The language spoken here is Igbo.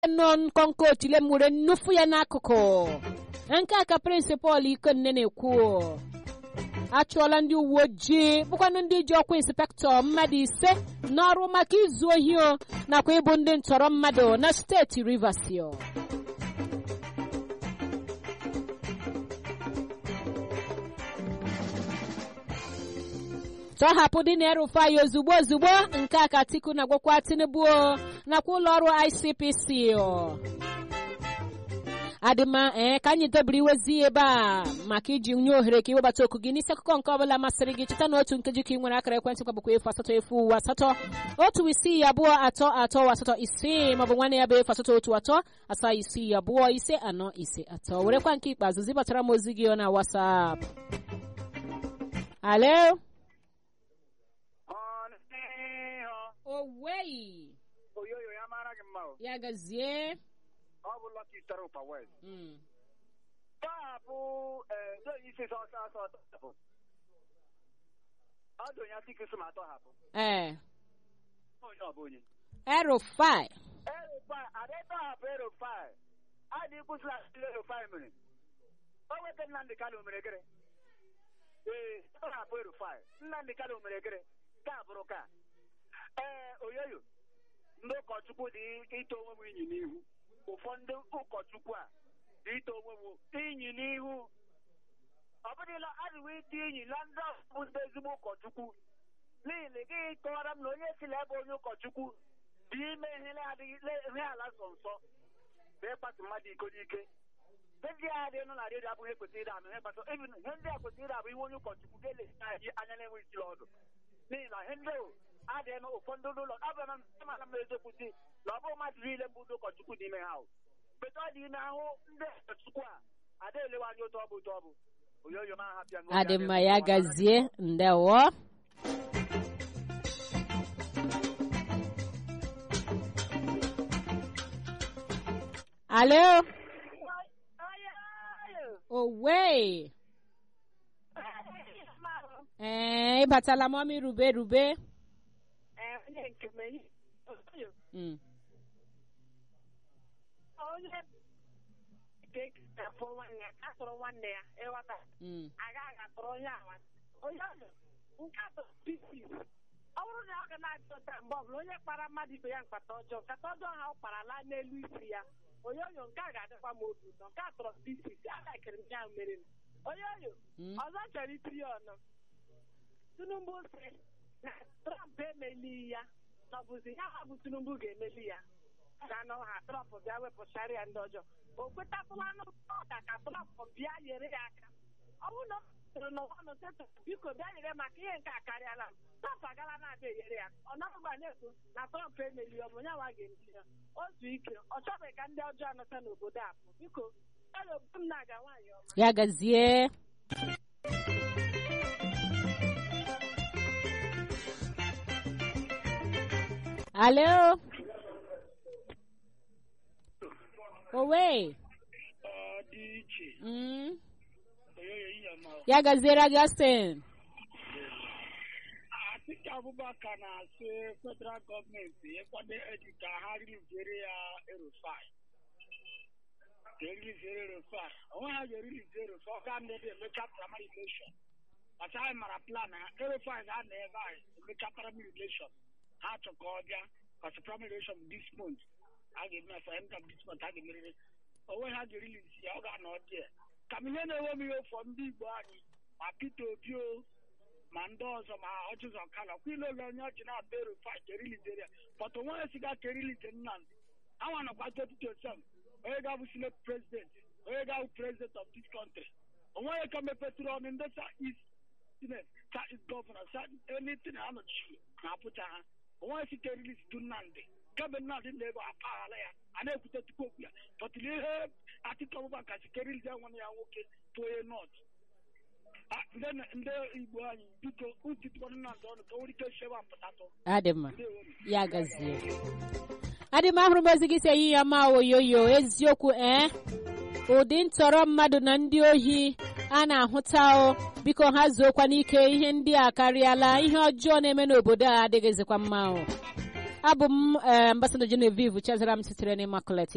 nọ nkọnkọ otile m were nnufu ya n'akụkụ nke a ka prịnsịpal ikonne na-ekwu achụọla ndị uwe ojii bụkwanụ ndị ji ọkwa inspektọ mmadụ ise n'ọrụ maka izu ohi o nakwa ịbụ ndị ntọrọ mmadụ na steeti rivers o. tọhapụ dị na-erufai ozugbo ozugbo nke a ka Atiku na-agwakwa Tinubu o, nakwa ụlọ ọrụ ICPC o. adịma ee ka anyị debere iwezi ebe a maka iji nye ohere ka iwebata oku gị n'isi akụkọ nke ọbụla masịrị gị cheta na otu nkeji ka ị nwere akara ekwentị kwabụkwa efu asatọ efu uwe asatọ otu isii abụọ atọ atọ asatọ isii maọbụ nwanne ya bụ efu asatọ otu atọ asaa isii abụọ ise anọ ise atọ werekwa nke ikpeazụ zibatara m ozi gị na WhatsApp alo owei oyoyo ya mara gị mma o ya gazie ọ bụ Lucky Star Ụpa West Mm. taa bụ ee isi sọ ọsọ ọsọ tọhapụ ọ dị onye Atiku sị ma atọhapụ ee onye ọ bụ onye erufai erofai ada tọhapụ erofai adị kwụsịla erofai mere o weta Nnamdị Kanu mere gịrị ee tọhapụ erofai Nnamdị Kanu mere gịrị ka bụrụ ka ee oyoyo ndị ụkọchukwu dị ite onwe m inyi n'ihu ụfọdụ ụkọchukwu a dị ite onwe m inyi n'ihu ọ bụrụla adịghị ite inyi na ndị ahụ bụ ndị ezigbo ụkọchukwu n'ihi na ị gaghị kọwara m na onye si na ebe onye ụkọchukwu dị ime ihe na-adịghị ihe ala nsọ nsọ bụ ịkpatụ mmadụ iko n'ike ihe ndị a dị nụ na redio abụghị ekwesịrị ịda anụ ihe kpatụ even ihe ndị a kwesịrị ịda abụ ihe onye ụkọchukwu ga-elesi anyị anya na-enwe isi ọdụ n'ihi na ihe ndị ahụ adịghị na ụfọdụ ụlọ ọ bụ na mana m eziokwu si na ọ bụ mmadụ niile mbụ ndị ụkọchukwu n'ime ha bete ọ dị ime ahụ ndị ụkọchukwu a ada elewe anya otu ọ bụ otu ọ bụ oyoyo ma hapịa n'oge adị adịghị mma mma. ya gazie ndewo alo owe ee ịbatala mọmi rube rube Mm, onye ga-ekefụ nwanne ya atụrụ nwanne ya ịghọta mm, agaghị atụrụ onye awa onye ọzọ nke atọ pisi ọ bụrụ na ọ ga na-achọta mgbe ọbụla onye kpara mmadụ ibe ya mkpata ọjọọ nkata ọjọọ ha ọ kpara laa n'elu isi ya onye oyo nke a ga-adịkwa m obi ụtọ nke a tọrọ pisi agakịrị m ya mere m onye oyo mm. ọzọ chọrọ itinye ọnụ tinubu sị na trump emeli ya na ọ bụzi ya ha bụ tinubu ga-emeli ya ga nọ ha trump bịa wepụchara ya ndị ọjọọ o kwetatụlanụ ọka ka trump bịa nyere ya aka ọ bụrụ na ọ sịrị n'ụwa ọnụ tetụ biko bịa nyere m maka ihe nke a karịala m trump agala na-abịa enyere ya ọ nọgba na-ekwu na trump emeli ọ bụ ya nwa ga-emeli ya o zuo ike ọ chọbeghị ka ndị ọjọọ nọta n'obodo a pụ biko ya na obodo m na-aga nwaanyị ọma ya gazie alo owe Ọ dị iche Mm, oyoyo ihe ma ya gaziere Augustine Atiku Abubakar na-asị federal gọọmenti ịkwado eji ka ha riliziere ya erufai ka eriliziere erufai onwe ha ga-erilizi erufai ọ ga ndị emecha primary election ọcha anyị mara plan ha erufai ga-anọ ebe anyị emecha primary election ha chọ ka ọ bịa kọsi primary election this month a ga-eme ya for end of this month a ga-emerịrị onwe ha ga-erilizi ya ọ ga-anọ dị ka m ihe na-enwe m ihe ụfọ ndị Igbo anyị ma Peter Obi o ma ndị ọzọ ma ọchịzọ kala kwa ile ole onye ọchị na-ata erufai ka eriliziere ya but onwe ya siga ka erilize Nnamdị anwa nọkwa 2027 onye ga-abụ senate president onye ga-abụ president of this country onwe ya ka mepetụrụ ọnụ ndị south east senate south east governor south anything ha nọchiri na apụcha ha onwe ya site release du Nnamdị kemgbe Nnamdị na-ebe apaghara ya a na-ekwute tupu okwu ya pọtụrụ ihe Atiku Abubakar si ka erilize nwanne ya nwoke bụ onye nọt Ah, ndị ndị Igbo anyị biko utitụkwana Nnamdị ọnụ ka o nwere ike chebe apụtatụ adị mma ndewonu ya gazie adị m ahụrụ m ozi gị si eyi ya ma oyoyo eziokwu ee ụdị ntọrọ mmadụ na ndị ohi a na-ahụta o biko ha zuokwa n'ike ihe ndị a karịala ihe ọjọọ na-eme n'obodo a adịghịzikwa mma o abụ m ee ambasada Genevieve Chazara m sitere n'Immaculate